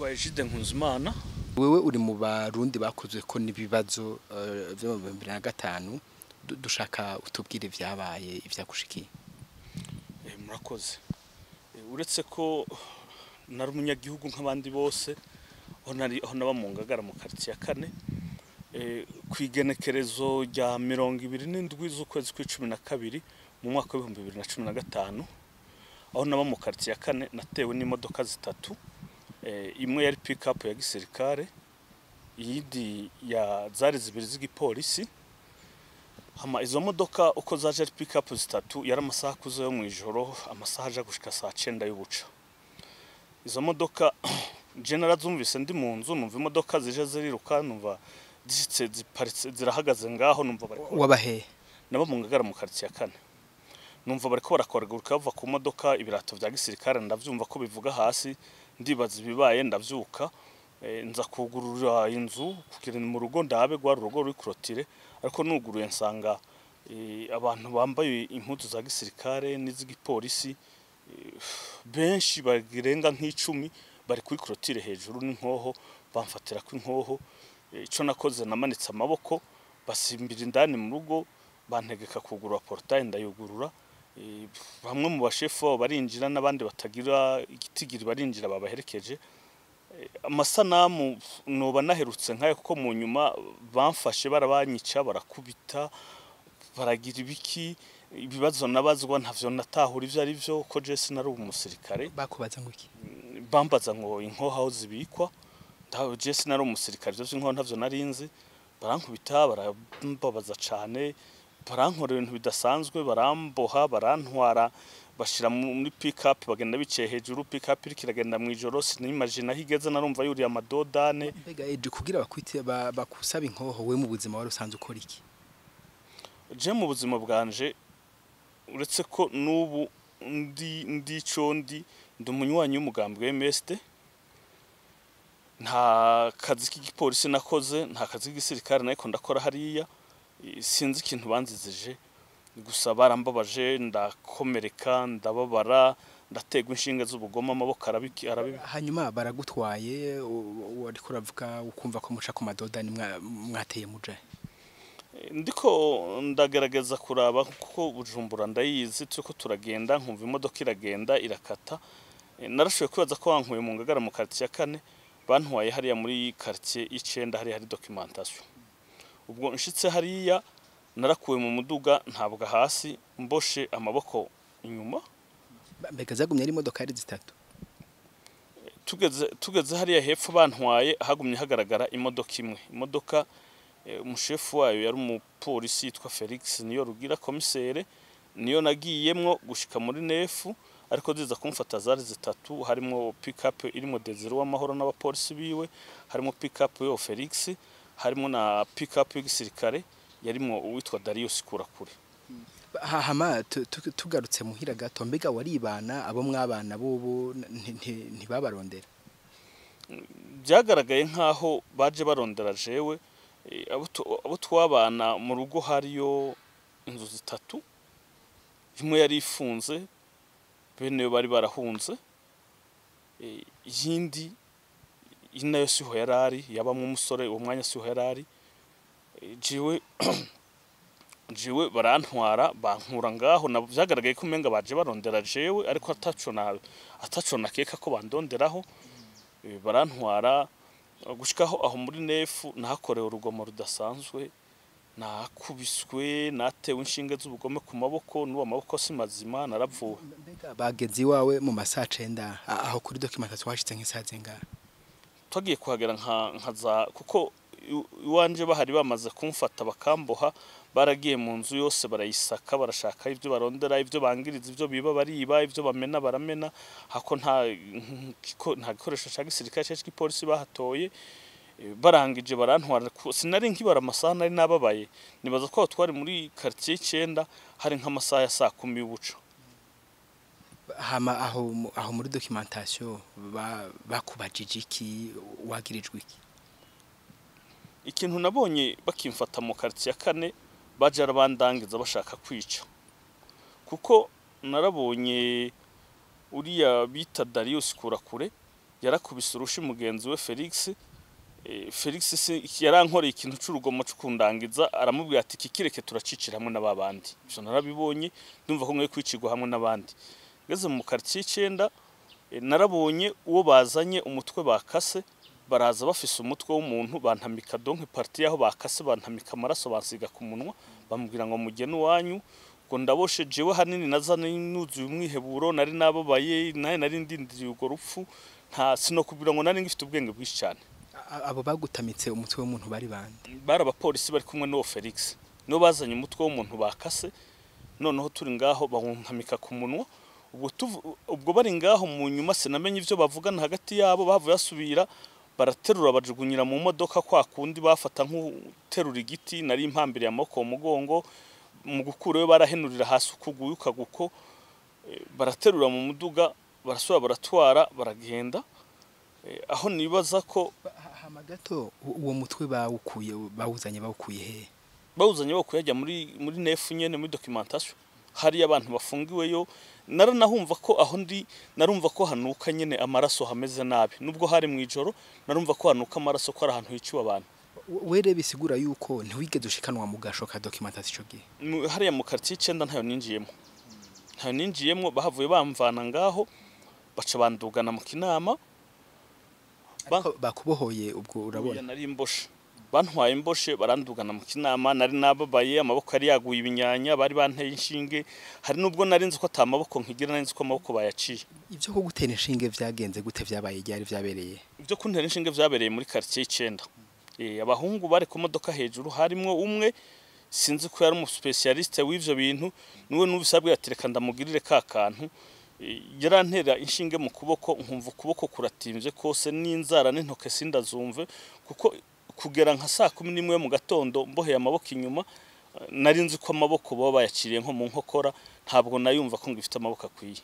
nitwa Egide Nkuzimana wewe uri mu barundi bakozwe ko n'ibibazo eh, vyo mu bibiri na gatanu Du- dushaka utubwire ivyabaye ivyagushikiye Eh, murakoze Eh, uretse ko nari umunyagihugu nk'abandi bose aho nari aho naba mu ngagara mu quartier ya kane eh, ku igenekerezo rya mirongo ibiri n'indwi z'ukwezi kw'icumi na kabiri mu mwaka w'ibihumbi bibiri na cumi na gatanu aho naba mu quartier ya kane natewe n'imodoka zitatu eh, imwe yari pick up ya gisirikare iyindi ya zari zibiri z'igipolisi hama izo modoka uko zaje ari pick up zitatu yari amasaha akuze yo mu ijoro amasaha aja gushika saa cenda y'ubuca izo modoka je narazumvise ndi mu nzu numva imodoka zije ziriruka numva zishitse ziparitse zirahagaze ngaho numva bariko wabahe nabo mu ngagara mu quartier ya kane numva bariko barakoraguruka bava ku modoka ibirato vya gisirikare ndavyumva ko bivuga hasi ndibaza ibibaye ndavyuka eh, nza kugurura inzu kugira ni mu rugo ndabe rwari urugo ruri kurotire ariko nuguruye nsanga eh, abantu bambaye impuzu za gisirikare n'iz'igipolisi eh, benshi bagirenga nk'icumi bari kuri kurotire hejuru n'inkoho bamfatira ko inkoho Eh, ico nakoze namanitse amaboko basimbira indani mu rugo bantegeka kugurura portail ndayugurura Eh, bamwe mu bashefu babo barinjira n'abandi batagira igitigiri barinjira babaherekeje Eh, amasanamu noba naherutse nkayo kuko mu nyuma bamfashe barabanyica barakubita baragira ibiki ibibazo nabazwa ntavyo natahura ivyo ari vyo ko je sinari umusirikare bakubaza ngo iki bambaza ngo inkoho aho zibikwa ndaho je sinari umusirikare ivyo vy'inkoho ntavyo narinzi barankubita barambabaza cane barankorera ibintu bidasanzwe baramboha barantwara bashira mu- muri pick up bagenda biciye hejuru pick up iriko iragenda mw'ijoro sinimagina aho igeze narumva yuriye amadodane mbega eje kugira bakwite ba- bakusaba inkoho we mu buzima wari usanzwe ukora iki je mu buzima bwanje uretse ko n'ubu ndi ndi ico ndi ndi umunywanyi w'umugambi wa MSD nta kazi k'igipolisi nakoze nta kazi k'igisirikare nariko ndakora hariya Eh, sinzi ikintu banzizije gusa barambabaje ndakomereka ndababara ndategwa inshinge z'ubugome amaboko arabiki arabibi hanyuma baragutwaye u- wariko uravuga ukumva ko muca ku madodani mwa- mwateye mujahe ndiko ndagerageza kuraba kuko bujumbura ndayizi turiko turagenda nkumva imodoka iragenda irakata Eh, narashoboye kwibaza ko bankuye mu ngagara mu quartier ya kane bantwaye hariya muri quartier y'icenda hariya hari documentation ubwo nshitse hariya narakuwe mu muduga ntabwa hasi mboshe amaboko inyuma Ba- mbega zagumye ari imodokari zitatu tugeze tugeze hariya hepfo bantwaye hagumye hagaragara imodoka imwe imodoka eh, umushefu wayo yari umupolisi yitwa Felix niyo rugira komisere niyo nagiyemwo gushika muri nefu ariko ziza kumfata zari zitatu harimo pick up irimo Desire w'amahoro n'abapolisi biwe harimo pick up yo Felix harimo na pick up y'igisirikare yarimo uwitwa Darius Kurakure Ha- hama tu- tu- tugarutse muhira gato mbega waribana abo mwabana bobo nti- nti- ntibabarondera byagaragaye nk'aho baje barondera jewe eh, abo tu- abo twabana mu rugo hariyo inzu zitatu imwe yari ifunze bene yo bari barahunze eh, iyindi iyi nayo siho yari ari yabamwe umusore uwo mwanya siho yari ari Eh, jewe jewe barantwara bankura ngaho na byagaragaye ko umenga baje barondera jewe ariko ataco na ataco nakeka ko bandonderaho Eh, barantwara gushikaho aho muri nefu nahakorewe urugomo rudasanzwe nakubiswe natewe inshinge z'ubugome ku maboko n'uwo maboko si mazima naravuwe mbega bageze iwawe mu masaha cenda a- aho kuri documentation washitse nk'isaha zingahe twagiye kuhagera nka nkaza kuko i- iwanje bahari bamaze kumfata bakamboha baragiye mu nzu yose barayisaka barashaka ibyo barondera ibyo bangiriza ibyo biba bariba ibyo bamena baramena hako nta giko- nta gikoresho cya gisirikare cyangwa cy'igipolisi bahatoye Eh, barangije barantwara ku- sinari nkibara amasaha nari nababaye nibaza ko aho twari muri quartier y'icenda hari nk'amasaha ya saa kumi y'ubuco hama aho mu- aho muri documentation ba- bakubajije iki wagirijwe iki ikintu nabonye bakimfata mu quartier ya kane baje arabandangiza bashaka kwica kuko narabonye uriya bita Darius Kurakure yarakubise urushi mugenzi we Felix Eh, Felix si yarankoreye ikintu c'urugomo co kundangiza aramubwira ati kikireke turacicira hamwe n'ababandi ivyo narabibonye ndumva ko mwe kwicirwa hamwe n'abandi ngeze mu quartier icenda eh, narabonye uwo bazanye umutwe bakase baraza bafise umutwe w'umuntu bantamika donke parti yaho bakase bantamika amaraso bansiga ku munwa bamubwira ngo mugene iwanyu ngo ndaboshe jewe hanini naza nuzuye umwiheburo nari nababaye naye nari ndindiriye urwo rupfu nta sinokubwira ngo nari ngifite ubwenge bwinshi cyane A- abo bagutamitse umutwe w'umuntu bari bande bari abapolisi bari kumwe n'uwo Felix nibo bazanye umutwe w'umuntu bakase noneho turi ngaho bawunkamika ku munwa ubwo tuvu- ubwo bari ngaho mu nyuma sinamenye ivyo bavugana hagati yabo bavuye basubira baraterura bajugunyira mu modoka kwa kundi bafata nk'uterura igiti nari impambiriye amaboko mu mugongo mu gukura we barahenurira hasi ukuguye ukaguko eh, baraterura mu muduga barasubira baratwara baragenda Eh, aho nibaza ko hama gato u- uwo mutwe bawukuye bawuzanye bawukuye he bawuzanye wo kuyajya muri muri nefu nyene muri documentation hari abantu bafungiweyo naranahumva ko aho ndi narumva ko hanuka nyene amaraso hameze nabi nubwo hari mu ijoro narumva ko hanuka amaraso ko ari ahantu hiciwe abantu were bisigura yuko ntiwigeze ushikanwa mu gasho ka documentation ico gihe Mu- hariya mu quartier icenda ntayo ninjiyemo ntayo ninjiyemo bahavuye bamvana ngaho baca bandugana mu kinama Ba- Ariko bakubohoye ubwo Oya, urabona nari imboshe bantwaye imboshe barandugana mu kinama nari nababaye amaboko yari yaguye ibinyanya bari banteye inshinge hari nubwo nari nzi ko ata maboko nkigira nari nzi ko amaboko bayaciye ivyo ko gutera inshinge vyagenze gute vyabaye ryari vyabereye ibyo kuntera inshinge vyabereye muri quartier icenda Eh, abahungu bari ku modoka hejuru harimwo umwe sinzi ko yari umu specialiste w'ivyo bintu niwe numvise abwira ati reka ndamugirire ka kantu Eh, yarantera inshinge mu kuboko nkumva ukuboko kuratimvye kose n'inzara n'intoke sindazumve kuko kugera nka saa kumi n'imwe mu gatondo mboheye amaboko inyuma eh, nari nzi ko amaboko baba bayaciriye nko mu nkokora ntabwo nayumva ko ngifite amaboko akwiye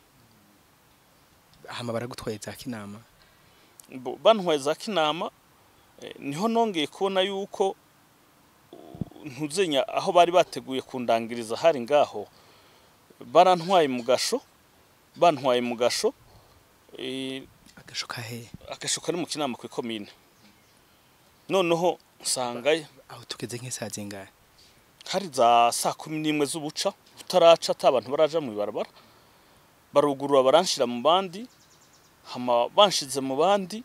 hama baragutwaye za kinama Bo- bantwaye za kinama eh, niho nongeye kubona yuko uh, ntuzenya aho bari bateguye kundangiriza hari ngaho barantwaye mu gasho bantwaye mu gasho eh, agasho kahe agasho kari mu kinama ku ikomine noneho nsangayo aho tugeze nk'isaha zingahe hari za saa kumi n'imwe z'ubuca utaraca ata abantu baraja mu ibarabara barugurura baranshira mu bandi hama banshize mu bandi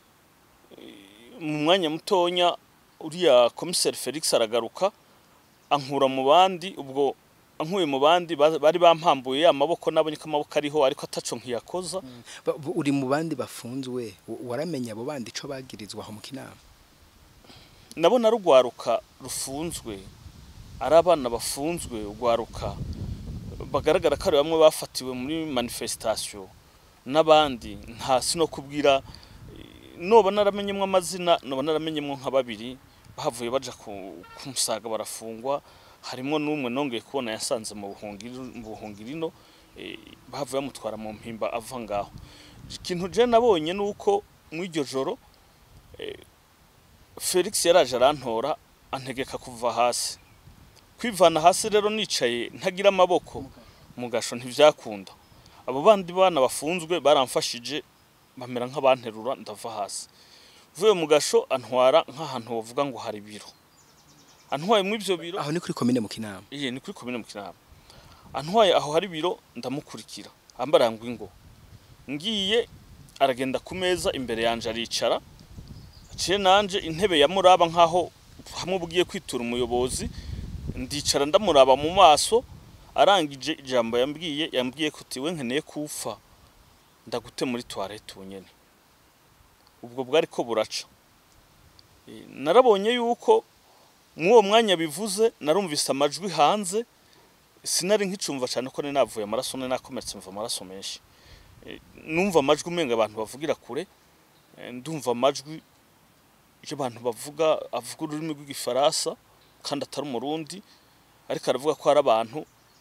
eh, mu mwanya mutonya uriya komiseri Felix aragaruka ankura mu bandi ubwo ankuye mu bandi ba- bari bampambuye amaboko nabonye ko amaboko ariho ariko ataco nkiyakoza Ba- bu- uri mu bandi bafunzwe u- waramenya abo bandi ico bagirizwa aho mu kinama ndabona rugwaruka rufunzwe ari abana bafunzwe rugwaruka bagaragara ko ari bamwe bafatiwe muri manifestation n'abandi nta sino kubwira eh, noba naramenyemwo amazina noba naramenyemwo nka babiri bahavuye baja ku ku musaga barafungwa harimwo n'umwe nongeye kubona yasanze mu buhungiro mu buhungirino eh, bahavuye bamutwara mu mpimba ava ngaho ikintu je nabonye nuko mw'iryo joro eh, Felix yaraje arantora antegeka kuva hasi kwivana hasi rero nicaye ntagira amaboko mu gasho ntivyakunda abo bandi bana bafunzwe baramfashije bamera nk'abanterura ndava hasi vuye mu gasho antwara nk'ahantu wovuga ngo hari biro antwaye mu ivyo biro aho ni kuri komine mu kinama iye ni kuri komine mu kinama antwaye aho hari biro ndamukurikira ambarangwa ingo ngiye aragenda ku meza imbere yanje aricara ciye nanje intebe ya muraba nkaho hamwe bugiye kwitura umuyobozi ndicara ndamuraba mu maso arangije ijambo yambwiye yambwiye ko tiwe nkeneye kufa ndagute muri toilette unyene ubwo bwari ko buraca Eh, narabonye yuko mw'uwo mwanya bivuze narumvise amajwi hanze sinari nkicumva cyane ko nari navuye amaraso nari nakomeretse mva amaraso menshi Eh, numva amajwi umenga abantu bavugira kure Eh, ndumva amajwi iyo abantu bavuga avuga ururimi rw'igifaransa kandi atari umurundi ariko aravuga ko hari abantu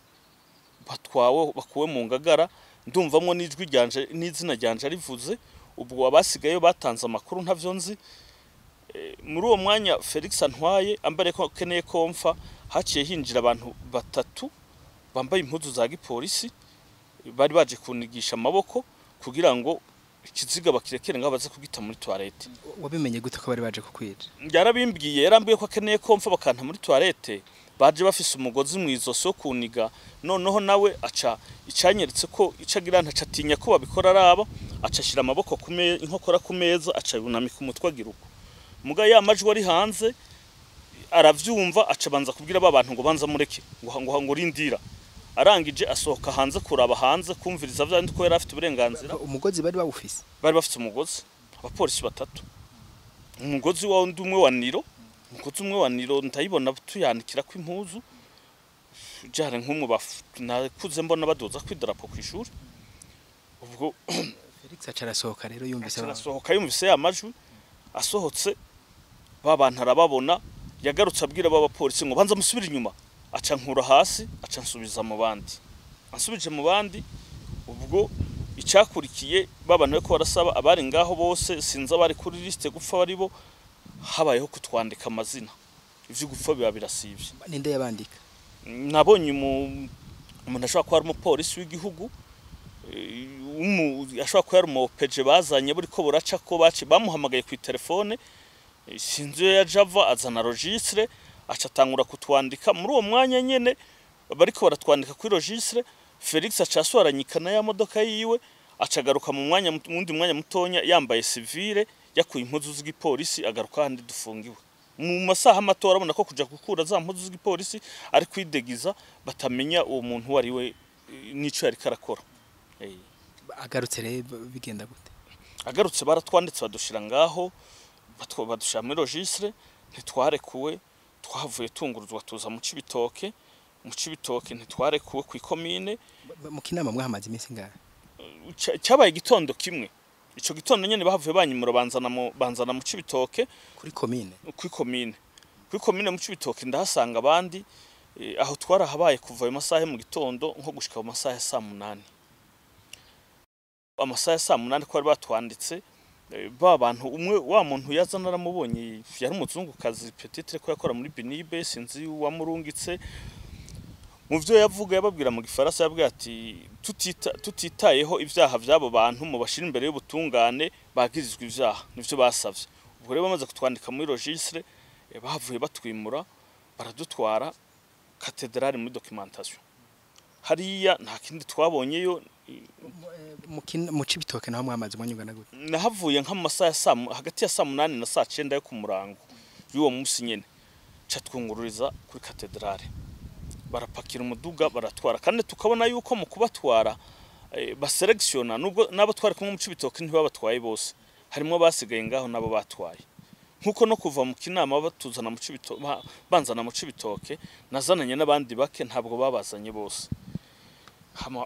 batwawe bakuwe mu ngagara ndumvamwo n'ijwi ryanje n'izina ryanje rivuze ubwo abasigaye batanze amakuru ntavyo nzi Eh, muri uwo mwanya Felix antwaye ambare ko keneye ko mfa haciye hinjira abantu batatu bambaye impuzu za gipolisi bari baje kunigisha amaboko kugira ngo ikiziga bakirekere ngaho baze kugita muri toilette wabimenye gute ko bari baje kukwica yarabimbwiye yarambwiye ko akeneye ko mfa bakanta muri toilette baje bafise umugozi mu izosi wo kuniga noneho nawe aca icanyeretse ko ico agira ntaca atinya ko babikora araba aca ashira amaboko ku meza inkokora ku meza aca yunamika umutwe agira uko muga ya majwi ari hanze aravyumva aca banza kubwira ba bantu ngo banza mureke ngo ngo ngo rindira arangije asohoka hanze kuraba hanze kumviriza vya ko yari afite uburenganzira umugozi bari bawufise bari bafite umugozi abapolisi batatu umugozi wa undi umwe wa niro umugozi umwe wa niro ndayibona tuyanikira ko impuzu jare nk'umwe baf- nakuze mbona badoza kwidarapo ku ishuri ubwo Felix aca arasohoka rero yumvise abantu. arasohoka yumvise ya majwi asohotse ba bantu arababona yagarutse abwira ba bapolisi ngo banza musubire inyuma aca nkura hasi aca nsubiza mu bandi ansubije mu bandi ubwo icyakurikiye babana ko barasaba abari ngaho bose sinzi abari kuri liste gupfa bari bo habayeho kutwandika amazina ivyo gupfa biba birasivye ninde yabandika nabonye umu- umuntu ashobora kuba ari umupolisi w'igihugu eh, umu- ashobora kuba ari umupeje bazanye buri ko buraca ko baci bamuhamagaye ku telefone eh, sinzi iyo yaje ava azana registre aca atangura kutwandika muri uwo mwanya nyene bariko baratwandika kuri registre Felix aca asohoranyikana ya modoka yiwe aca agaruka mu mwanya mu wundi mwanya mutonya yambaye civile yakuye impuzu z'igipolisi agaruka handi dufungiwe mu masaha mato arabona ko kuja gukura za mpuzu z'igipolisi ari kwidegiza batamenya uwo muntu uwo ari we eh, n'ico yariko arakora Eh, agarutse rero bigenda gute agarutse baratwanditse badushira ngaho batwo- badushira muri registre ntitwarekuwe twavuye tunguruzwa tuza mu cibitoke mu cibitoke ntitwarekuwe ku ikomine Ba- mu kinama mwahamaze iminsi ngahe Ca- cyabaye igitondo kimwe ico gitondo nyene bahavuye banyimura banzana mu banzana mu cibitoke kuri komine kuri komine kuri komine mu cibitoke ndahasanga abandi eh, aho twarahabaye kuva ayo masaha yo mu gitondo nko gushika mu masaha ya saa munani amasaha ya saa munani ko bari batwanditse eh, ba bantu umwe wa muntu yaza naramubonye yari umuzungukazi petitire ko yakora muri binibe sinzi wamurungitse mu byo yavuga yababwira mu gifaransa yabwira ati "Tutita- tutitayeho ibyaha by'abo bantu mu bashira imbere y'ubutungane bagirizwa ibyaha nivyo basavye ubwo rero bamaze kutwandika muri registre eh, bahavuye batwimura baradutwara katedrali muri documentation hariya nta kindi twabonyeyo mu kin- mu cibitoke naho mwamaze umwanya ungana gute nahavuye nka mu masaha ya saa mu- hagati ya saa munani na saa cenda yo ku murango y'uwo munsi nyene ca twungururiza kuri katedrale barapakira umuduga baratwara kandi tukabona yuko mu kubatwara eh, baselekisiona nubwo n'abo twari kumwe mu cibitoke ntibabatwaye bose harimo basigaye ngaho nabo batwaye nkuko no kuva mu kinama batuzana mu cibitoke banzana mu cibitoke nazananye n'abandi bake ntabwo babazanye bose hama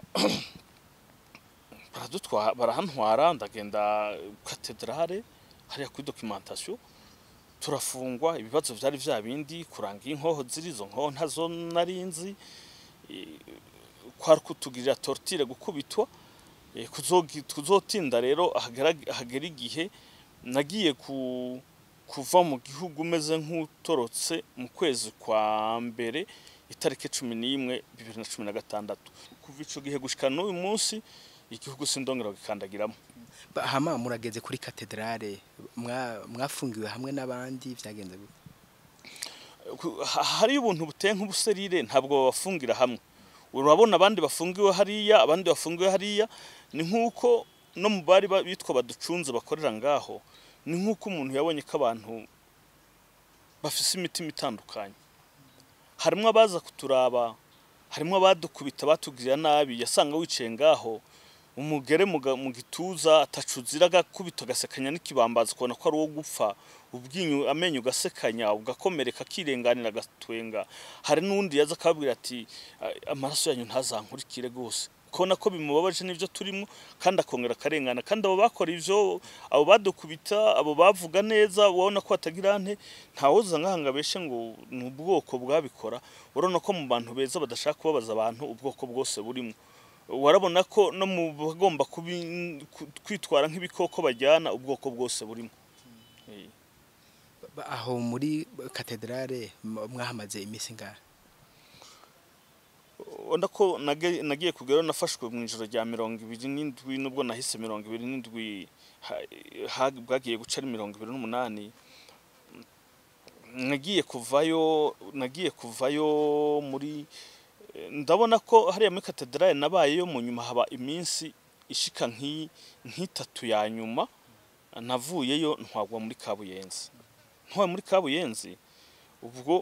baradutwara barahantwara ndagenda katedrale hariya kuri documentation turafungwa ibibazo vyari vya bindi kuranga inkoho ziri izo nkoho ntazo narinzi eh, kwari kutugirira tortire gukubitwa eh, kuzogi- kuzotinda rero hagera- hagera igihe nagiye ku kuva mu gihugu umeze nk'utorotse mu kwezi kwa mbere itariki cumi n'imwe bibiri na cumi na gatandatu kuva ico gihe gushika n'uyu munsi igihugu sindongera gikandagiramo Ba- hama murageze kuri katedrale mwa- mwafungiwe hamwe n'abandi vyagenze gute Ku- ha- hariyo ubuntu buteye nk'ubuserire ntabwo babafungira hamwe urabona abandi bafungiwe hariya abandi bafungiwe hariya ni nk'uko no mu bari ba- bitwa baducunze bakorera ngaho ni nk'uko umuntu yabonye ko abantu bafise imitima itandukanye harimo abaza kuturaba harimo abadukubita batugirira nabi yasanga wicaye ngaho umugere mu ga- mu gituza atacuzira agakubita agasekanya n'ikibambazi ukabona ko ari uwo gupfa ubwinyu amenyo ugasekanya ugakomereka akirenganira agatwenga hari n'undi yaza akababwira ati "A- amaraso yanyu ntazankurikire rwose ukabona ko bimubabaje n'ibyo turimo kandi akongera akarengana kandi abo bakora ivyo abo badukubita abo bavuga neza ubona ko batagira nte ntawoza ngaha ngo abeshe ngo ni ubwoko bwabikora urabona ko mu bantu beza badashaka kubabaza abantu ubwoko bwose burimo warabona ko no mu bagomba kubi- ku- kwitwara nk'ibikoko bajyana ubwoko bwose burimo Eh. Ba- aho muri katedrale m- mwahamaze iminsi ngahe ubona ko nage- nagiye kugeraho nafashwe mu ijoro rya mirongo ibiri n'indwi nubwo nahise mirongo ibiri n'indwi ha- ha- bwagiye guca ari mirongo ibiri n'umunani nagiye kuvayo nagiye kuvayo muri eh, ndabona ko hariya muri katedrale nabayeyo mu nyuma haba iminsi ishika nk'i- nk'itatu ya nyuma navuyeyo ntwagwa muri kabuyenzi ntwaye muri kabuyenzi ubwo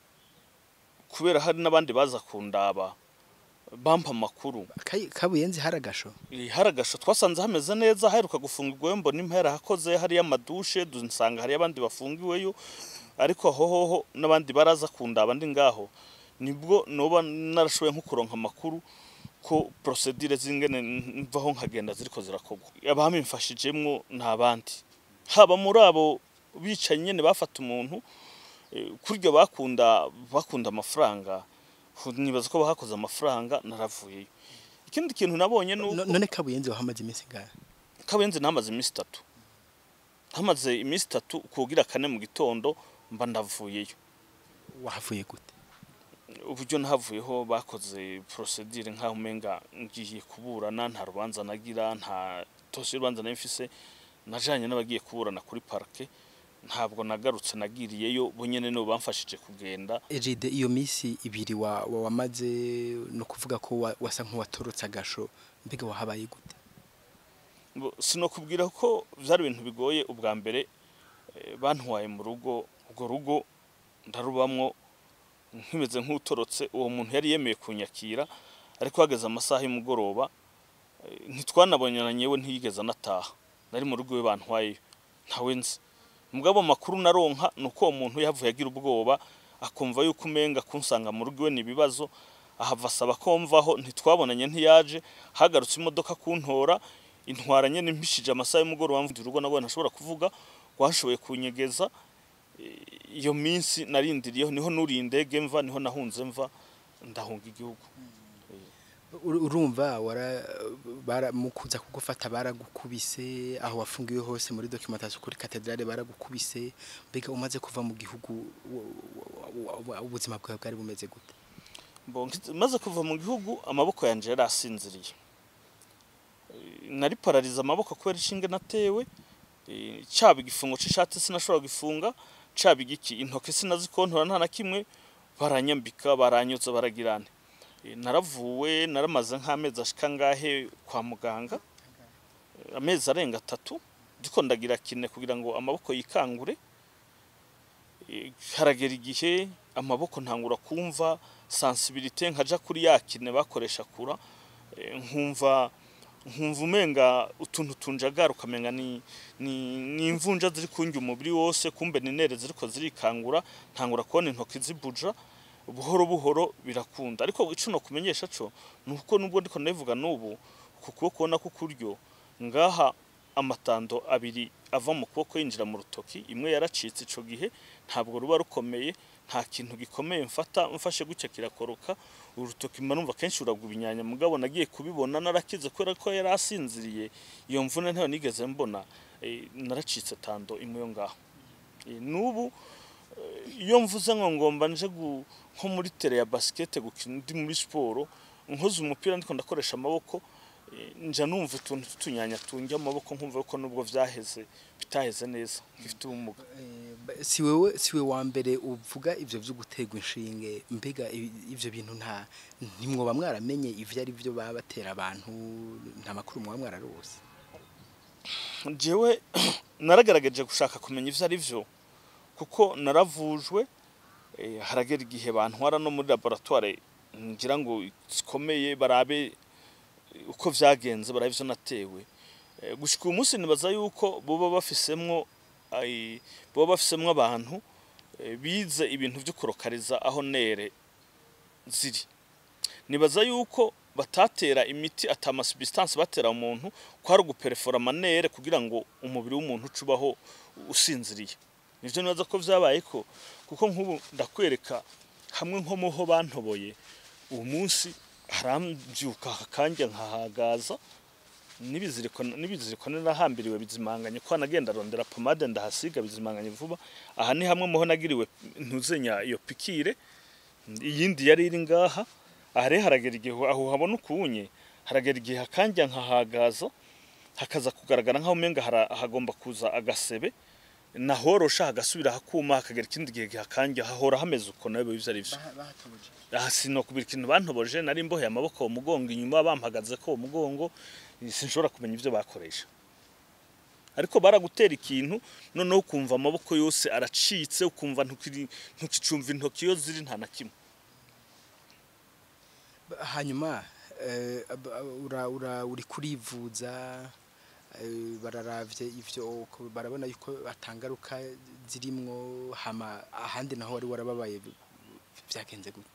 kubera hari n'abandi baza kundaba bampa amakuru Kayi- kabuyenzi haragasho Eh, haragasho twasanze hameze neza haheruka gufungirwayo mbona impera hakoze hariyo amadushe dusanga hariyo abandi bafungiweyo ariko aho hoho n'abandi baraza kundaba ndi ngaho nibwo noba narashoboye nko kuronka amakuru ko procedure zingene mvaho nkagenda ziriko zirakorwa abamimfashijemwo ni abandi haba muri abo bicaye nyene bafata umuntu eh, kurya bakunda bakunda amafaranga nibaza ko bahakoze amafaranga naravuyeyo ikindi kintu nabonye ni No- uko none kabuyenzi wahamaze iminsi ngahe kabenzi namaze iminsi itatu hamaze iminsi itatu kugira kane mu gitondo mba ndavuyeyo wahavuye gute uburyo nahavuyeho bakoze procedure nk'aho umenga ngiye kuburana nta rubanza nagira nta tose y'urubanza nari mfise najanye n'abagiye kuburana kuri parke ntabwo nagarutse nagiriyeyo bo nyene nibo bamfashije kugenda Ejide iyo misi ibiri wa, wa wamaze no kuvuga ko wa, wasa nk'uwatorotse agasho mbega wahabaye gute Bo- sinokubwira ko vyari ibintu bigoye ubwa mbere eh, bantwaye mu rugo urwo rugo ndarubamwo nkimeze nk'utorotse uwo muntu yari yemeye kunyakira ariko hageze amasaha y'umugoroba eh, ntitwanabonana yewe ntiyigeze anataha nari mu rugo we bantwayeyo ntawe nzi mugabo amakuru naronka ni uko uwo muntu yavuye agira ubwoba akumva yuko umenga kunsanga mu rugo iwe ni ibibazo ahava asaba ko mvaho ntitwabonanye ntiyaje hagarutse imodoka kuntora intwaranye n'impishije amasaha y'umugoroba mvuye urugo nabwo ntashobora kuvuga rwashoboye kunyegeza Eh, iyo minsi narindiriyeho niho nuriye indege mva niho nahunze mva ndahunga igihugu Ur- urumva wara bara mukuza kugufata baragukubise aho wafungiwe hose muri documentation kuri cathedrale baragukubise mbega umaze kuva mu gihugu wa- wa- wa- ubuzima bwawe bwari bumeze gute Bon, nkiz- maze kuva mu gihugu amaboko yanje yari asinziriye Eh, nari pararize amaboko kubera ishinge natewe eh, caba igifungo c'ishati sinashobora gifunga caba igiki intoke sinazikontora nta na kimwe baranyambika baranyotsa baragirane Eh, naravuwe naramaze nk'amezi ashika ngahe kwa muganga Eh, amezi arenga atatu ndiko ndagira kine kugira ngo amaboko yikangure Eh, haragera igihe amaboko ntangura kumva sensibilité nkaja kuri yakine bakoresha kura eh, nkumva nkumva umenga utuntu tunjagara ukamenga ni ni, ni imvunja ziri kunjya umubiri wose kumbe ni nere ziriko zirikangura ntangura kubona intoki zibuja buhoro buhoro birakunda ariko ico no kumenyesha co nuko nubwo ndiko ndabivuga nubu ku kuboko ubona ko kuryo ngaha amatando abiri ava mu kuboko yinjira mu rutoki imwe yaracitse ico gihe ntabwo ruba rukomeye nta kintu gikomeye mfata mfashe gutya kirakoroka urutoki mba numva kenshi uragwa ibinyanya mugabo nagiye kubibona narakize kubera ko yari asinziriye iyo mvune ntayo nigeze mbona eh, naracitse tando imwe yo ngaho Eh, n'ubu eh, iyo mvuze ngo ngomba nje gu- nko muri tere ya basket gukina ndi muri siporo nkoze umupira ndiko ndakoresha amaboko eh, nja numva utuntu tutunyanya tunjya amaboko nkumva ko nubwo vyaheze bitaheze neza ngifite ubumuga Eh, ba- si wewe si we wa mbere uvuga ivyo vyo guterwa inshinge mbega i- ivyo bintu nta ntimwoba mwaramenye ivyo ari byo baba batera abantu nta makuru mwoba mwararose jewe naragaragaje gushaka kumenya ivyo ari vyo kuko naravujwe eh, haragera igihe bantwara no muri laboratoire ngira ngo zikomeye barabe eh, uko vyagenze barabe ivyo natewe Eh, gushika uyu munsi nibaza yuko boba bafisemwo ai, boba bafisemwo abantu eh, bize ibintu vyo kurokariza aho nere ziri nibaza yuko batatera imiti atama substance batera umuntu kwari uguperefora amanere kugira ngo umubiri w'umuntu ucubaho usinziriye nivyo nibaza ko vyabaye ko kuko nk'ubu ndakwereka hamwe nko muho bantoboye uwo munsi harambyuka akanja nkahagaza n'ibiziriko n'ibiziriko narahambiriwe bizimanganye ko nagenda rondera pomade ndahasiga bizimanganye vuba aha ni hamwe muho nagiriwe ntuzenya iyo pikire iyindi yari iri ngaha aha rero haragera igihe aho habona ukunye haragera igihe hakanja nkahagaza hakaza kugaragara nk'aho umenga hara- hagomba kuza agasebe nahorosha hagasubira hakuma hakagera ikindi gihe hakanja hahora hameze uko nawe biba ari byo aha sinokubira ikintu bantoboje nari mboheye amaboko mu mugongo inyuma bampagaze ko mu mugongo sinshobora kumenya ibyo bakoresha ariko baragutera ikintu noneho ukumva amaboko yose aracitse ukumva ntukiri- ntukicumva intoki iyo ziri nta na kimwe hanyuma eh, ab- ura, ura, uri kurivuza eh, bararavye ivyo ko barabona yuko atangaruka zirimwo hama ahandi naho wari warababaye bi- vyagenze gute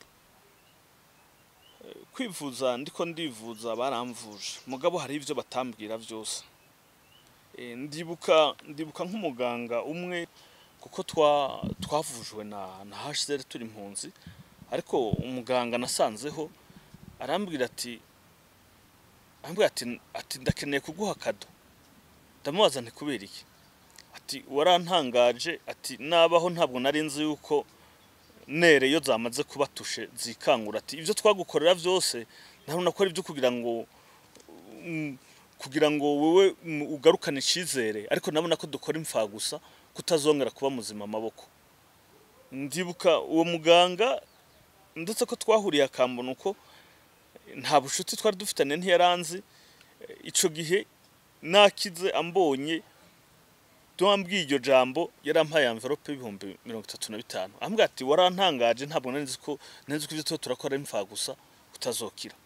kwivuza ndiko ndivuza baramvuje mugabo hari ibyo batambwira byose Eh, ndibuka ndibuka nk'umuganga umwe kuko twa twavujwe na na HCR turi impunzi ariko umuganga nasanzeho arambwira ati arambwira ati ati ndakeneye kuguha kado ndamubaza nti kubera iki ati warantangaje ati nabaho ntabwo nari nzi yuko nere iyo zamaze kubatushe zikangura ati ibyo twagukorera byose ntabona ko ari ibyo kugira ngo mm, kugira ngo wowe mm, ugarukane icyizere ariko nabona ko dukora imfa gusa kutazongera kuba muzima amaboko ndibuka uwo muganga ndetse ko twahuriye akambona uko nta bushuti twari dufitanye ntiyaranzi icyo gihe nakize ambonye tuwambwiye iryo jambo yarampaye envelope y'ibihumbi mirongo itatu na bitanu ambwira ati warantangaje ntabwo nari nzi ko nari nzi ko ibyo tuba turakora ari imfa gusa utazokira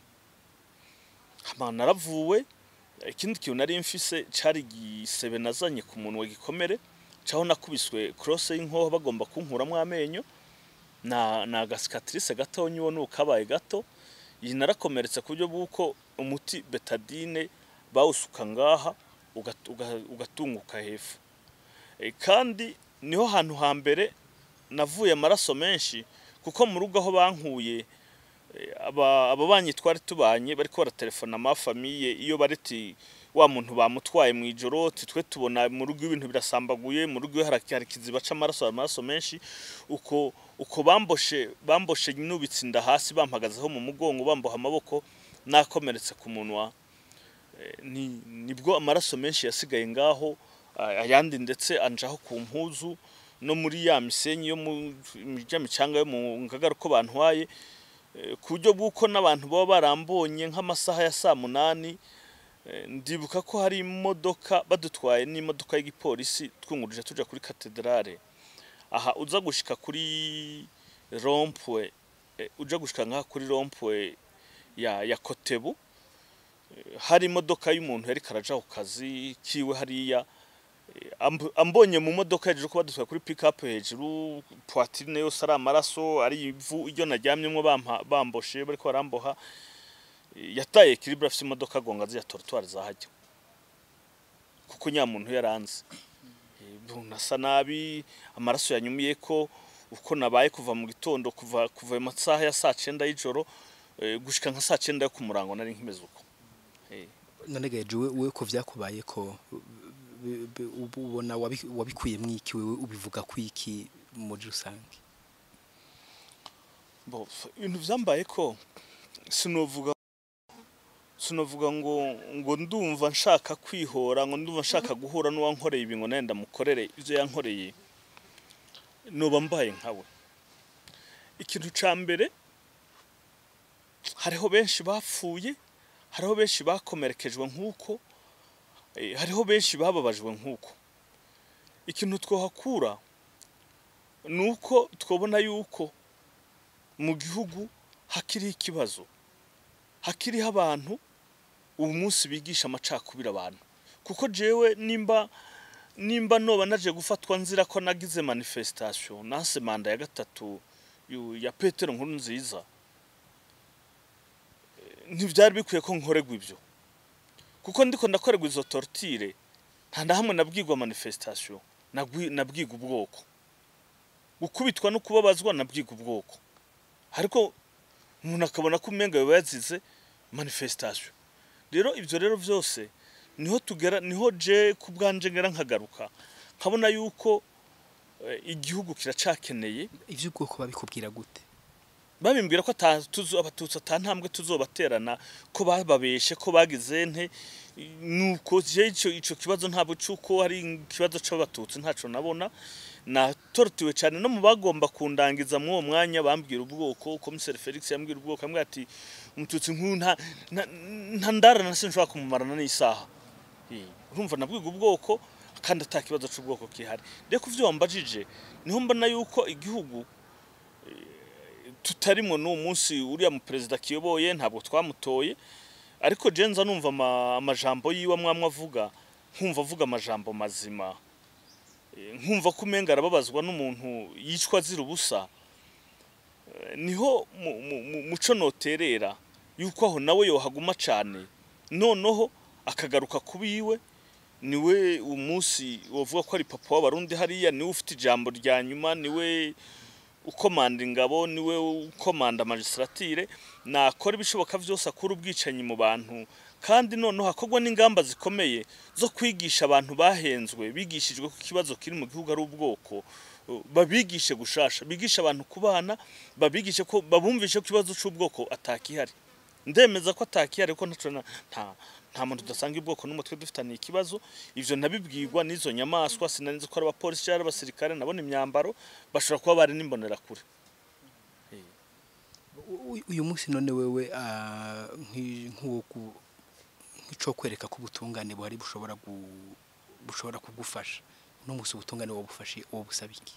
hama naravuwe ikindi kintu nari mfise cari igisebe nazanye ku munwa gikomere caho nakubiswe crosse y'inkoho bagomba kunkuramwo amenyo na na gasikatrice gatonya uwo nukabaye gato iyi narakomeretse ku buryo bw'uko umuti betadine bawusuka ngaha ugat- uga- ugatunguka hepfo E, kandi niho hantu hambere navuye amaraso menshi kuko mu rugo aho bankuye e, aba abo banyi twari tubanye bariko baratelefona amafamiye iyo bareti wa muntu bamutwaye mu ijoro ati twe tubona mu rugo ibintu birasambaguye mu rugo hari hari ikiziba c'amaraso amaraso menshi uko uko bamboshe bamboshe nubitse inda hasi bampagazeho mu mugongo bamboha amaboko nakomeretse ku munwa Eh, ni nibwo amaraso menshi yasigaye ngaho a- ayandi ndetse anjaho ku mpuzu no muri ya misenyi yo mu ya micanga yo mu ngagara uko bantwaye eh, ku buryo bw'uko n'abantu baba barambonye nk'amasaha ya saa munani eh, ndibuka ko hari imodoka badutwaye n'imodoka y'igipolisi twungurije tuja kuri katedrale aha uza gushika kuri rompwe eh, uja gushika ngaha kuri rompwe ya ya kotebu hari imodoka y'umuntu yari karaja ku kazi kiwe hariya eh, amb- ambonye mu modoka hejuru ko badutwaye kuri pick up hejuru poitrine yose ari amaraso ari ivu iryo naryamyemo bampa bamboshe bariko baramboha eh, yataye equilibre afise imodoka agonga ziriya trottoir zahajya kuko nyamuntu yaranze Eh, nasa nabi amaraso yanyumiye ko uko nabaye kuva mu gitondo kuva kuva mu masaha ya saa cenda y'ijoro eh, gushika nka saa cenda yo ku murango nari nkimeze uko Eh, none gaje we we ko vyakubaye ko bi- bi- ubu- ubona wabi- wabikuyemwo iki wewe ubivuga kwiki muri rusange bo ibintu vyambaye ko sinovuga sinovuga ngo ngo ndumva nshaka kwihora ngo ndumva nshaka guhura n'uwankoreye ibi ngo nawe ndamukorere ivyo yankoreye noba mbaye nkawe ikintu ca mbere hariho benshi bapfuye hariho benshi bakomerekejwe nk'uko eh, hariho benshi bababajwe nk'uko ikintu twohakura ni uko twabona yuko mu gihugu hakiriho ikibazo hakiriho abantu ubu munsi bigisha amacakubiri abantu kuko jewe nimba nimba noba naje gufatwa nzira ko nagize manifestation nase manda ya gatatu yu- ya Petero nkuru nziza Eh, ntivyari bikwiye ko nkorerwa ivyo kuko ndiko ndakorerwa izo tortire nta na hamwe nabwirwa manifestation nabwi- nabwirwa ubwoko gukubitwa no kubabazwa nabwirwa ubwoko ariko umuntu akabona ko umenga biba yazize manifestation rero ivyo rero vyose niho tugera niho je ku bwanje ngera nkagaruka nkabona yuko eh, igihugu kiracakeneye ivy'ubwoko babikubwira gute babimbwira ko ata- tuzo- abatutsi ata ntambwe tuzobaterana ko bababeshe ko bagize nte nuko je ico ico kibazo ntabwo cyuko hari ikibazo c'abatutsi ntaco nabona natortiwe cyane no mu bagomba kundangiza muri uwo mwanya bambwira ubwoko komiseri Felix yambwira ubwoko ambwira ati umututsi nk'uyu nta nta- nta ndara na sinshobora kumumarana n'isaha Eh, urumva nabwiga ubwoko kandi ata kibazo c'ubwoko kihari rero kuvyo wambajije niho mbona yuko igihugu tutarimwo n'uwo munsi uriya mu perezida kiyoboye ntabwo twamutoye ariko je nza numva ama- amajambo yiwe mwamwe avuga nkumva avuga amajambo mazima Eh, nkumva ko umenga arababazwa n'umuntu yicwa azira ubusa Eh, niho mu- mu- mu- muco noterera yuko aho nawe yohaguma cane noneho akagaruka kubiwe niwe umunsi wovuga ko ari papa w'abarundi hariya niwe ufite ijambo rya nyuma niwe ukomanda ingabo niwe ukomanda magistrature nakora ibishoboka byose akura ubwicanyi mu bantu kandi noneho hakorwa n'ingamba zikomeye zo kwigisha abantu bahenzwe bigishijwe ko ikibazo kiri mu gihugu ari ubwoko uh, babigishe gushasha bigisha abantu kubana babigishe ko babumvishe ko ikibazo c'ubwoko atakihari ndemeza ko atakihari ko ntaco na- nta nta muntu udasanga ubwoko n'umutwe dufitaniye ikibazo ivyo nabibwirwa n'izo nyamaswa sinanizi ko ari abapolisi cyangwa abasirikare nabona imyambaro bashobora kuba bari n'imbonerakure U- uyu munsi none wewe ah, nk'i- nk'uwo ku- nk'ico kwereka ko ubutungane buhari bushobora gu- bushobora kugufasha uno munsi ubutungane wobufashe wobusaba iki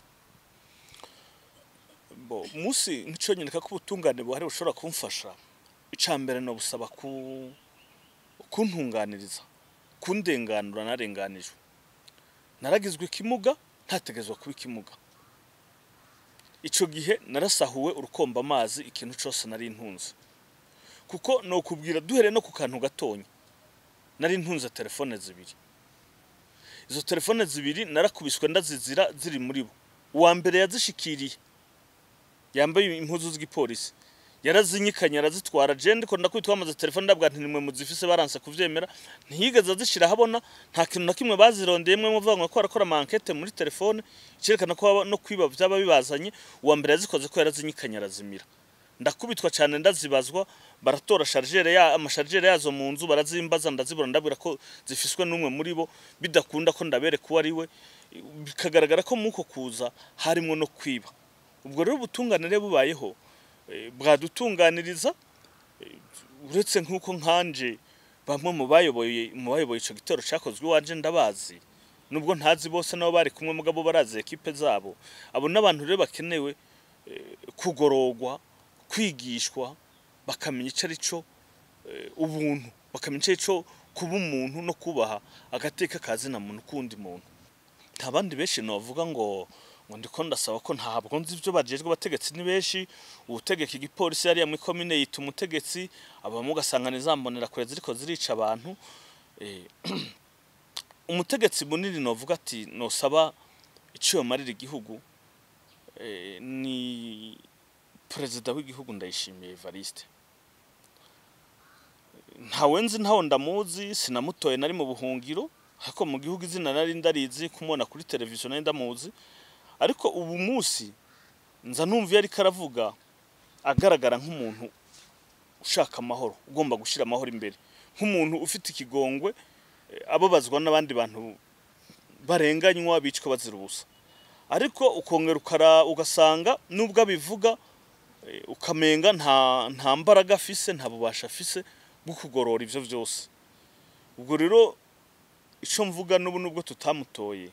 bo musi nk'ico nyereka ko ubutungane buhari bushobora kumfasha ica mbere no busaba ku kuntunganiriza kundenganura narenganijwe naragizwe ikimuga ntategezwa kuba ikimuga ico gihe narasahuwe urukomba amazi ikintu cose nari ntunze kuko nokubwira duhere no ku kantu gatonya nari ntunze telefone zibiri izo telefone zibiri narakubiswe ndazizira ziri muri bo uwa mbere yazishikiriye yambaye impuzu z'igipolisi yarazinyikanye arazitwara je ndiko ndakubitwa amaze telefone ndabwa nti nimwe muzifise baranse kuvyemera ntiyigeze azishira habona nta kintu na kimwe bazirondeyemwe muvuga ngo ko arakora mankete muri telefone cerekana ko haba no kwiba vyaba bibazanye uwa mbere yazikoze ko yarazinyikanye arazimira ndakubitwa cyane ndazibazwa baratora chargeur ya amashargeur yazo mu nzu barazimbaza ndazibura ndabwira ko zifiswe n'umwe muri bo bidakunda ko ndabere kuba ari we bikagaragara ko muko kuza harimo no kwiba ubwo rero ubutunganire bubayeho eh, bwadutunganiriza eh, uretse nk'uko nkanje bamwe mu bayoboye mu bayoboye ico gitero cakozwe iwanje ndabazi nubwo ntazi bose nabo bari kumwe mugabo barazi ekipe zabo abo n'abantu rero bakenewe eh, kugorogwa kwigishwa bakamenya ico ari cyo eh, ubuntu bakamenya ico ari cyo kuba umuntu no kubaha agateka kazina muntu kundi muntu nta bandi benshi novuga ngo ngo ndiko ndasaba ko ntabwo nzi ibyo bajejwe abategetsi ni benshi ubutegeka igipolisi yariya muri komine yita umutegetsi abamo ugasanga nizambonera kure ziriko zirica abantu eh, umutegetsi munini novuga ati nosaba iciyo marira igihugu eh, ni perezida w'igihugu ndayishimiye Evariste ntawe nzi ntawo ndamuzi sinamutoye nari mu buhungiro ariko mu gihugu izina nari ndarizi kumubona kuri televiziyo nari ndamuzi ariko ubu munsi nza numva iyo ariko aravuga agaragara nk'umuntu ushaka amahoro ugomba gushyira amahoro imbere nk'umuntu ufite ikigongwe eh, ababazwa n'abandi bantu barenganywa bicwa bazira ubusa ariko ukongera ukara ugasanga nubwo abivuga eh, ukamenga nta nta mbaraga afise nta bubasha afise bwo kugorora ivyo vyose ubwo rero ico mvuga n'ubu nubwo tutamutoye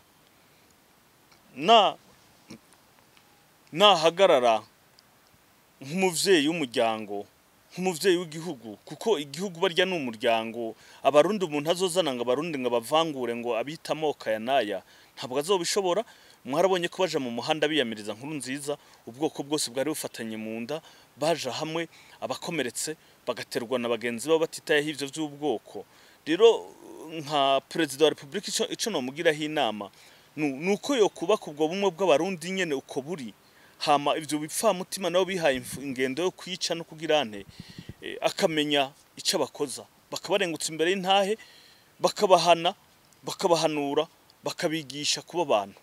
na nahagarara nk'umuvyeyi w'umuryango nk'umuvyeyi w'igihugu kuko igihugu barya ni umuryango abarundi umuntu azozana ngo abarundi ngo abavangure ngo abita amoko aya n'aya ntabwo azobishobora mwarabonye ko baja mu muhanda biyamiriza nkuru nziza ubwoko bwose bwari bufatanye mu nda baja hamwe abakomeretse bagaterwa na bagenzi babo batitayeho ivyo vy'ubwoko rero nka perezida wa repubulika ico ico nomugiraho inama nu- nuko yokubaka ubwo bumwe bw'abarundi nyene uko buri hama ivyo bipfamutima nabo bihaye infu- ingendo yo kwica no kugira ante eh, akamenya ico abakoza bakabarengutsa imbere y'intahe bakabahana bakabahanura bakabigisha kuba abantu